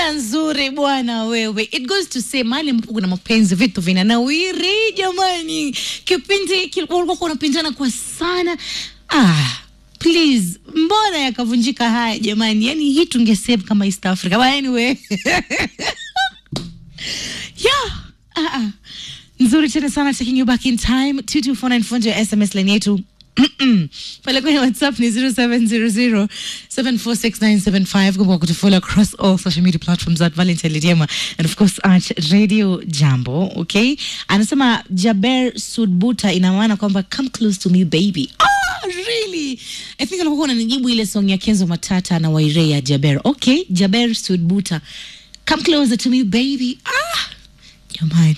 Jina nzuri bwana wewe. It goes to say mahali ambapo kuna mapenzi vitu vinanawiri jamani. Kipindi hiki walikuwa wanapendana kwa sana. Ah, please, mbona yakavunjika haya jamani? Yaani hii tungesave kama East Africa. But anyway. yeah. Ah, ah. Nzuri tena sana taking you back in time 22494 ya SMS line yetu pale kwenye whatsapp ni 0700746975 kumbuka kutufollow across all social media platforms at valentine lidiema and of course at radio jambo okay anasema jaber sudbuta ina maana kwamba come close to me baby ah, really i think alikuwa unanijibu ile song ya kenzo matata na waire ya jaber okay jaber sudbuta come closer to me baby ah jamani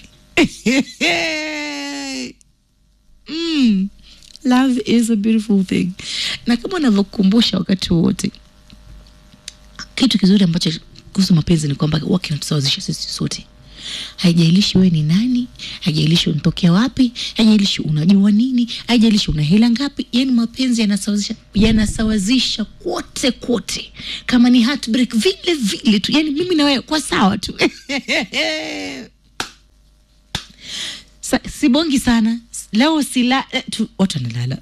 mm. love is a beautiful thing na kama unavyokumbusha wakati wote kitu kizuri ambacho kuhusu mapenzi ni kwamba huwa kinatusawazisha sisi sote haijalishi wewe ni nani haijalishi unatokea wapi haijalishi unajua nini haijalishi una hela ngapi yani mapenzi yanasawazisha yanasawazisha kote kote kama ni heartbreak vile vile tu yani mimi na wewe kwa sawa tu Sa, sibongi sana leo sila eh, tu, watu wanalala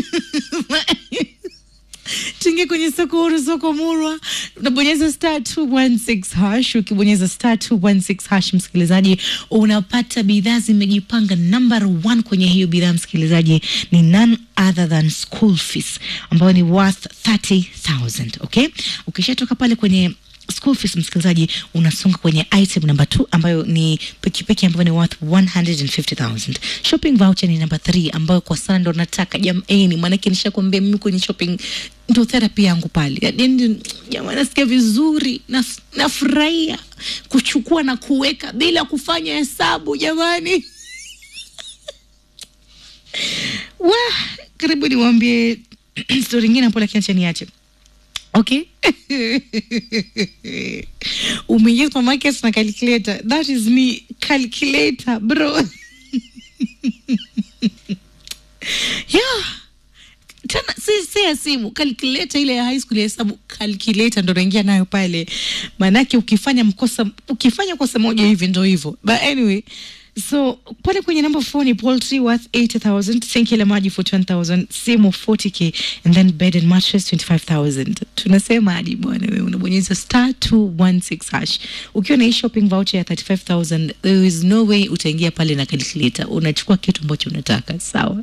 tuingie kwenye soko huru soko murwa unabonyeza star 216 hash ukibonyeza star 216 hash msikilizaji unapata bidhaa zimejipanga number one kwenye hiyo bidhaa msikilizaji ni none other than school fees ambayo ni worth 30000 okay ukishatoka pale kwenye school fees msikilizaji unasonga kwenye item number 2 ambayo ni pikipiki ambayo ni worth 150000 shopping voucher ni number 3 ambayo kwa sana ndo nataka jamani maanake nishakwambia mimi kwenye shopping ndo therapy yangu pale yani jamani nasikia vizuri naf- nafurahia kuchukua na kuweka bila kufanya hesabu jamani wa karibu niwambie stori ingine hapo lakini acha niache okay umeingia supermarket na calculator that is me calculator bro yeah tena si, si ya simu calculator ile ya high school ya hesabu calculator ndo naingia nayo pale maanake ukifanya mkosa ukifanya kosa moja hivi ndo hivyo but anyway so pale kwenye number four ni poultry worth 80000 sinki la maji 41000 simu 40k and then bed and mattress 25000 tunasema hadi bwana wewe unabonyeza star 216 hash ukiwa na hii shopping voucher ya 35000 there is no way utaingia pale na calculator unachukua kitu ambacho unataka sawa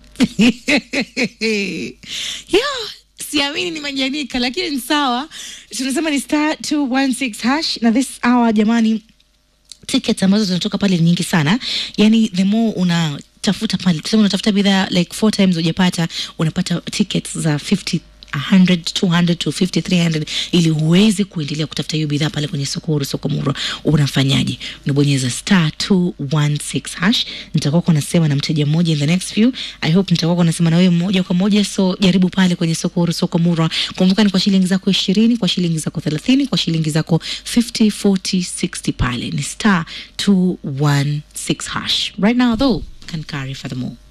yeah siamini ni majanika lakini ni sawa tunasema ni star 216 hash na this hour jamani tickets ambazo zinatoka pale ni nyingi sana yani the more una tafuta pale tuseme unatafuta bidhaa like four times ujapata unapata tickets za 50 100 200 to 50 300 ili uweze kuendelea kutafuta hiyo bidhaa pale kwenye soko huru soko murwa unafanyaje unabonyeza star 216 hash nitakuwa kwa nasema na mteja mmoja in the next few i hope nitakuwa kwa nasema na wewe moja kwa moja so jaribu pale kwenye soko huru soko murwa kumbuka ni kwa shilingi zako 20 kwa shilingi zako 30 kwa shilingi zako 50 40 60 pale ni star 216 hash right now though can carry for the more